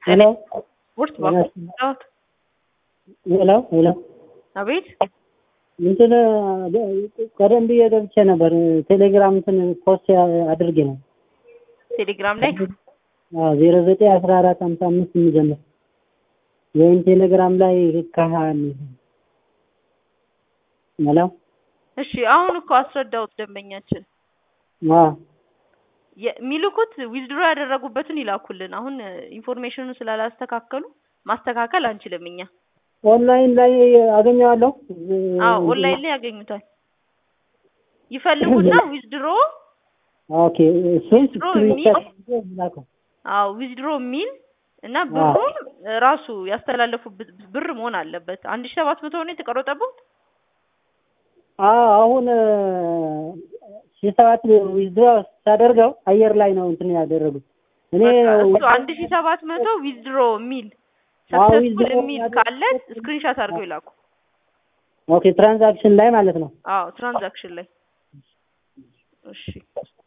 ሄሎ ውርስ ባባት ሄሎ ሄሎ አቤት እንትን ቀደም ብዬ ገብቼ ነበር። ቴሌግራም እንትን ፖስት አድርጌ ነው ቴሌግራም ላይ ዜሮ ዘጠኝ አስራ አራት ሀምሳ አምስት የሚጀምር ወይም ቴሌግራም ላይ ካህን ሄሎ እሺ አሁን እኮ አስረዳሁት ደንበኛችን የሚልኩት ዊዝድሮ ያደረጉበትን ይላኩልን። አሁን ኢንፎርሜሽኑ ስላላስተካከሉ ማስተካከል አንችልም እኛ። ኦንላይን ላይ አገኘዋለሁ። አዎ ኦንላይን ላይ ያገኙታል። ይፈልጉና ዊዝድሮ ኦኬ እሱን ዊዝድሮ የሚል ላከው። አዎ ዊዝድሮ የሚል እና ብሩም ራሱ ያስተላለፉበት ብር መሆን አለበት። አንድ ሺህ ሰባት መቶ ነው የተቀረጠበት። አዎ አሁን ሺህ ሰባት ዊዝድሮ ሳደርገው አየር ላይ ነው እንትን ያደረጉት። እኔ እሱ አንድ ሺህ ሰባት መቶ ዊዝድሮ የሚል አዎ ሰክሰስፉል ዊዝድሮ የሚል ካለ ስክሪንሻት አድርገው ይላኩ። ኦኬ ትራንዛክሽን ላይ ማለት ነው። አዎ ትራንዛክሽን ላይ እሺ